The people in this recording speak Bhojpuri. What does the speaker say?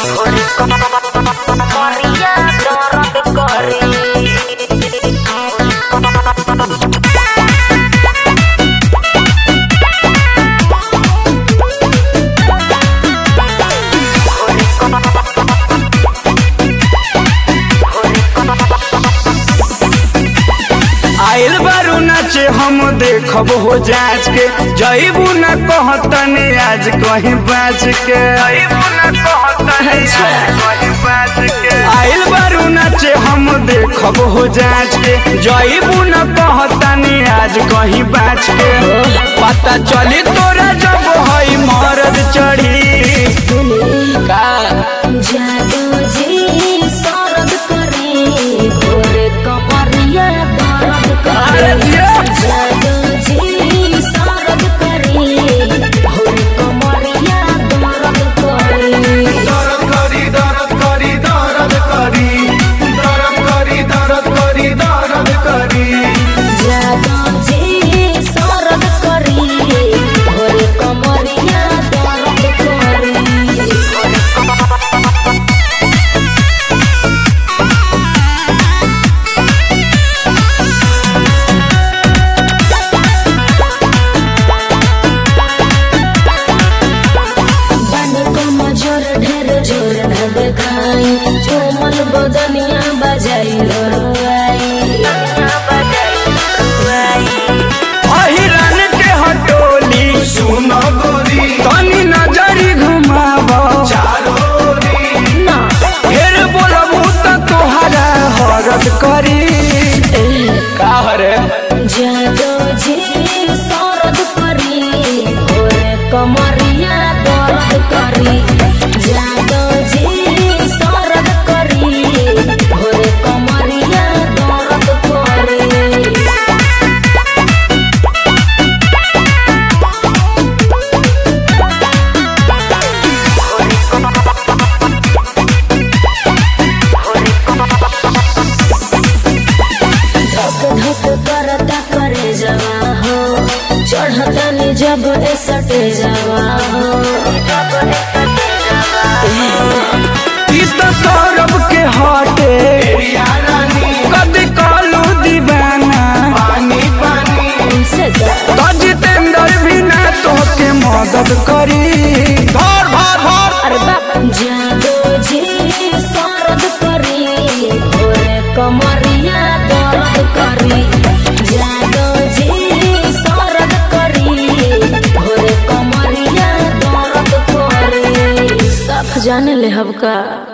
Maria Dora Corri आइल बारू नाचे हम देखब हो जांच के जईबू न कहतने आज कहीं बाज के आइल बारू नाचे हम देखब हो जांच के जईबू न कहतने आज कहीं बाज के पता चली तोरा जब हई मरद चढ़ी का जादू जी सरद करे घोरे कमरिया दर्द अरे करे जिया। जादू जी सरद करे घोरे कमरिया दर्द करे दरद करी दरद करी दरद करी दरद करी दरद करी दरद करी जादू जी सरद करे घोरे कमरिया दर्द करे बन को मजोर ढेर जोर न देखाई कोमल बदनिया बजाई लड़वाई अहिरन के हटोली सुन गोरी तनी नजरी घुमाव ना फिर बोलबू त तोहरा हरद करी का हरे जादो जी सरद करी भोरे कमरिया दर्द करी जादो जी सरद करी भोरे कमरिया दर्द करी धक धक करता करे जवा हो चढ़ता नि जब ए सटे जवा हो ई त सौरभ के हटे कदी कालू दीवाना उनसे जा तो जितेंद्र भी ना तोहके मदद करी धर धर धर अरे बाप जादो जी सरद करी भोरे कमरिया दर्द करी जादो जी सरद करी भोरे कमरिया दर्द करी सब जाने ले हबका